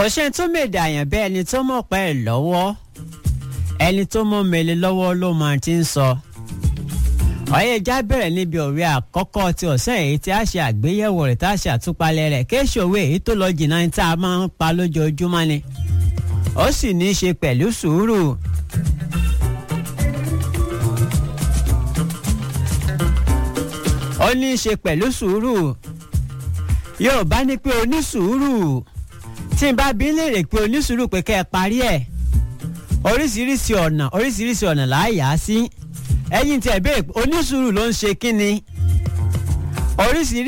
kò ṣe tó mèdè àyàn bẹ́ẹ̀ ẹni tó mọ̀ pẹ́ ẹ̀ lọ́wọ́ ẹni tó mọ̀ mẹ́lẹ̀ lọ́wọ́ ló máa ti ń sọ. ọ̀yẹ́ já bẹ̀rẹ̀ níbi òwe àkọ́kọ́ ti ọ̀sẹ̀ èyí tí a ṣe àgbéyẹ̀wò rẹ̀ tá a ṣe àtúpalẹ̀ rẹ̀ kéṣe òwe èyí tó lọ jìnnà ní tá a máa ń pa lójoojúmọ́ ni. ó sì ní í ṣe pẹ̀lú sùúrù. ó ní í ṣe pẹ̀lú sùúrù. Yorùbá ní pé onísùúrù tí n bá bí léèrè pé onísùúrù pé kẹ́ ẹ parí ẹ̀ oríṣiríṣi ọ̀nà oríṣiríṣi ọ̀nà là á yà á sí ẹ̀yin tí ẹ̀ béèrè pé onísùúrù ló ń ṣe kí ni oríṣiríṣi.